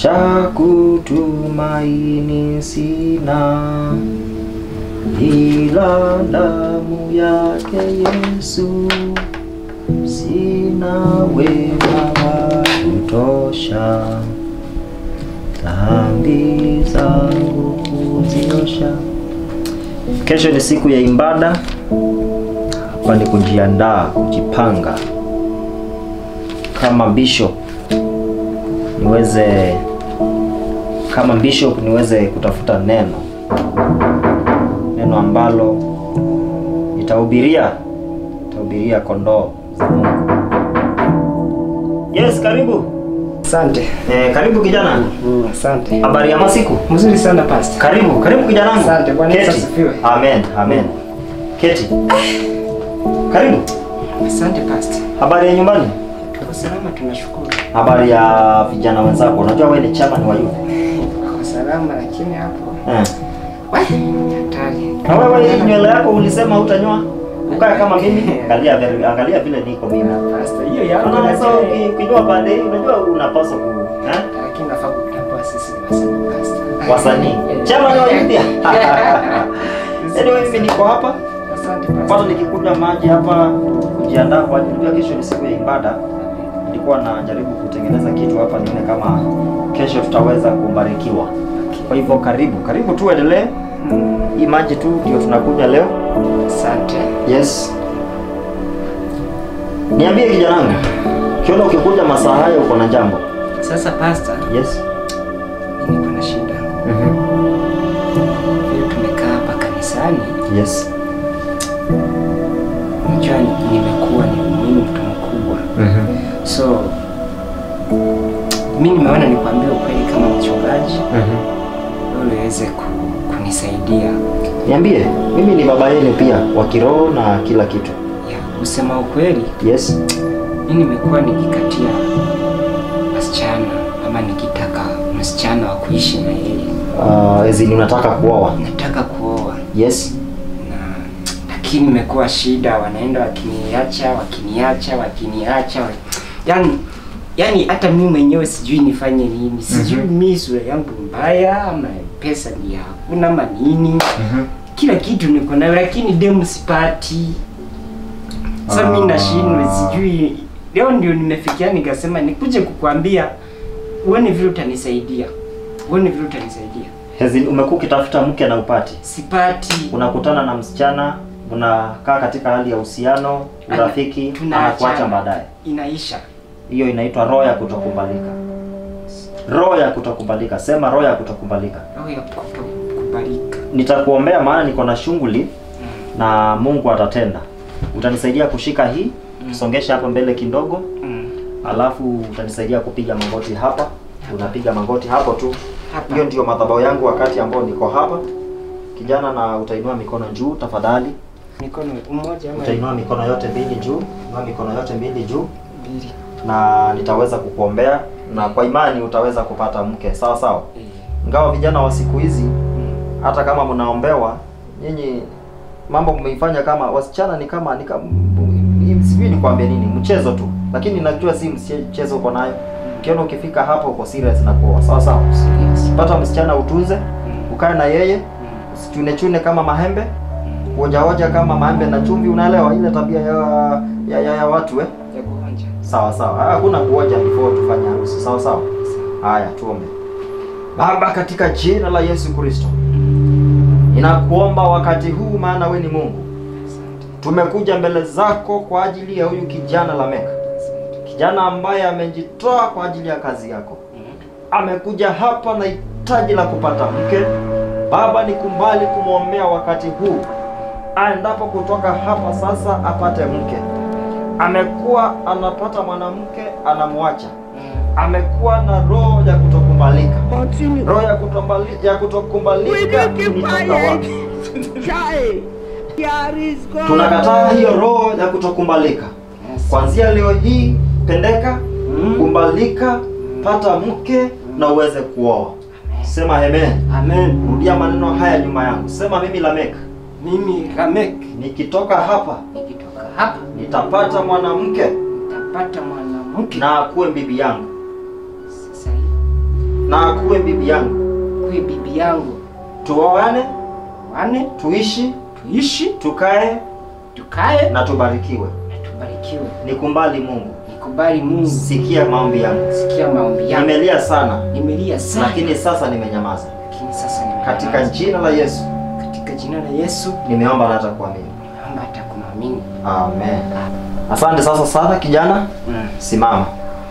cha kutumaini sina ila damu yake Yesu, sina wema wa kutosha dhambi zangu kuziosha. Kesho ni siku ya ibada, hapa ni kujiandaa, kujipanga kama bishop niweze kama bishop niweze kutafuta neno neno ambalo nitahubiria nitahubiria kondoo za Mungu. Yes, karibu. Asante. Eh, karibu kijana. Mm, asante. Habari ya masiku? Mzuri sana pastor. Karibu, karibu kijana wangu. Asante, Bwana Yesu Keti. asifiwe. Amen, amen. Keti. Karibu. Asante pastor. Habari ya nyumbani? Tuko salama tunashukuru. Habari ya vijana wenzako? Unajua wewe ni chama ni wa youth. Tuko salama lakini hapo. Eh. Wai, hatari. Na wewe hii nywele yako ulisema hutanyoa? Ukae kama mimi. Angalia vile angalia vile niko mimi. Pastor, hiyo yako Unaona sasa lakini ukinyoa pande hii unajua unapaswa ku eh? lakini nafaa kutambua sisi ni wasanii pastor. Wasanii. Chama ni wa youth. Anyway, mimi niko hapa. Asante Kwanza pastor. nikikunywa maji hapa kujiandaa kwa ajili ya kesho ni siku ya ibada. Nilikuwa najaribu kutengeneza kitu hapa nione kama kesho tutaweza kubarikiwa. Kwa hivyo karibu, karibu tu endelee. Mm, Hii maji tu ndio tunakunywa leo. Asante. Yes. Niambie kijana wangu. Kiona ukikuja masaa haya uko na jambo. Sasa pastor, Yes. niko na shida. Mhm. Vile tumekaa hapa kanisani, Yes. unajua ni- nimekuwa ni mimi mtu mkubwa. Mhm. So mi nimeona nikwambie ukweli kama mchungaji Mhm. wewe uweze ku, kunisaidia Niambie, mimi ni baba yenu pia wa kiroho na kila kitu. ya kusema ukweli Yes. mi nimekuwa nikikatia wasichana ama nikitaka msichana wa kuishi na yeye Uh, ezini unataka kuoa. nataka kuoa Yes. na lakini imekuwa shida wanaenda wakiniacha wakiniacha wakiniacha wa... yani yani hata mi mwenyewe sijui nifanye nini sijui Mhm. mi sura yangu mbaya ama pesa ni hakuna ama nini Mhm. kila kitu niko nayo lakini demu sipati sasa mi Ah. nashindwa sijui leo ndio nimefikia nikasema nikuje kukwambia uone vile utanisaidia uone vile utanisaidia Ezini umekuwa ukitafuta mke na upati. sipati Unakutana na msichana, unakaa katika hali ya uhusiano, urafiki, Tunaachana. anakuacha baadaye. inaisha Hiyo inaitwa roho ya kutokubalika. Roho ya kutokubalika. Sema roho ya kutokubalika. roho ya kutokubalika Nitakuombea maana niko na shughuli na Mungu atatenda. Utanisaidia kushika hii, Mm. songesha hapo mbele kidogo, mm. alafu utanisaidia kupiga magoti hapa. Unapiga magoti hapo tu. hapa Hiyo ndio madhabahu yangu wakati ambao niko hapa. Kijana, na utainua mikono juu tafadhali. mikono mmoja ama Utainua mikono yote mbili juu, inua mikono yote mbili juu, mbili na nitaweza kukuombea na kwa imani utaweza kupata mke, sawa sawa. Eh, Ingawa vijana wa siku hizi mm. hata kama mnaombewa nyinyi mambo mmeifanya kama wasichana ni kama ni kama sijui nikwambie nini, mchezo tu, lakini najua si mchezo uko nayo. Ukiona ukifika hapo uko serious na kuoa, sawa sawa. Serious. Pata msichana utunze, Mm. ukae na yeye, Mm. usichune chune kama mahembe, Mm. hoja hoja kama mahembe na chumvi, unaelewa ile tabia ya ya, ya, ya watu eh? ya kuonja Sawa sawa, hakuna kuoja before tufanye harusi, sawa sawa. Haya, tuombe. Baba, katika jina la Yesu Kristo, ninakuomba wakati huu, maana we ni Mungu. Asante. Tumekuja mbele zako kwa ajili ya huyu kijana Lameka, Asante. kijana ambaye amejitoa kwa ajili ya kazi yako. Mm. Amekuja hapa na hitaji la kupata mke. Baba, nikumbali kumwombea wakati huu, aendapo kutoka hapa sasa apate mke. Amekuwa anapata mwanamke anamwacha, Mm. amekuwa na roho ya kutokubalika. Roho ya kutombali- ya kutokubalika ilitoka wapi? Tunakataa hiyo roho ya kutokubalika. Yes. Kuanzia leo hii, pendeka, Mm. kumbalika, pata mke na uweze kuoa. Sema amen. Amen. Rudia maneno haya nyuma yangu. Sema mimi Lamek, Mimi Ramek nikitoka hapa nikitoka hapa nitapata mwanamke nitapata mwanamke na akuwe bibi yangu, sasa hivi. na akuwe bibi yangu, kuwe bibi yangu, tuoane, wane tuishi, tuishi, tukae tukae na tubarikiwe. na tubarikiwe. Nikumbali Mungu, Nikubali Mungu, sikia maombi yangu. sikia maombi yangu. Nimelia sana, Nimelia sana, lakini sasa nimenyamaza. lakini sasa nimenyamaza. Katika jina la Yesu katika jina la Yesu nimeomba na hata kuamini. naomba hata kumwamini. Amen. Asante sasa sana kijana, Mm. simama.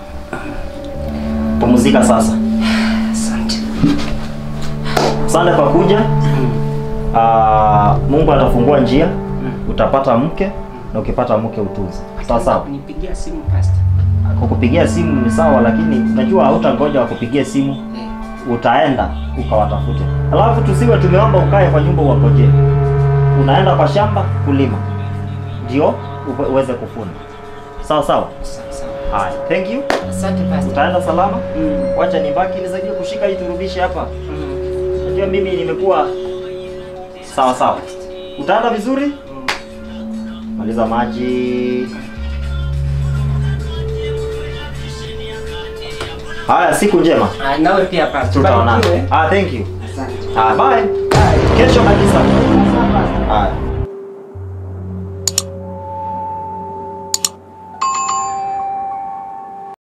Pumzika sasa. Asante. Asante kwa kuja. Mm. Ah, Mungu atafungua njia, Mm. utapata mke na ukipata mke utunze. Sawa sawa. Kunipigia simu pastor. Kukupigia simu ni sawa, lakini najua hautangoja wakupigie simu, Eh. utaenda ukawatafute. Alafu tusiwe tumeomba ukae kwa nyumba uwangojee. Unaenda kwa shamba kulima, ndio uwe- uweze kufuna. Sawa sawa. Sawa sawa. Haya, thank you. Asante pastor. Utaenda salama. Mm. Wacha nibaki nisaidie kushika hii turudishe hapa. Mm. Najua mimi nimekuwa sawa sawa. Utaenda vizuri? Mm. Maliza maji. Haya, siku njema. Ah, nawe pia pastor. Tutaonana. Barikiwe. Ah, thank you. Asante. Ah, bye. Bye. Kesho kabisa. Asante pastor. Haya.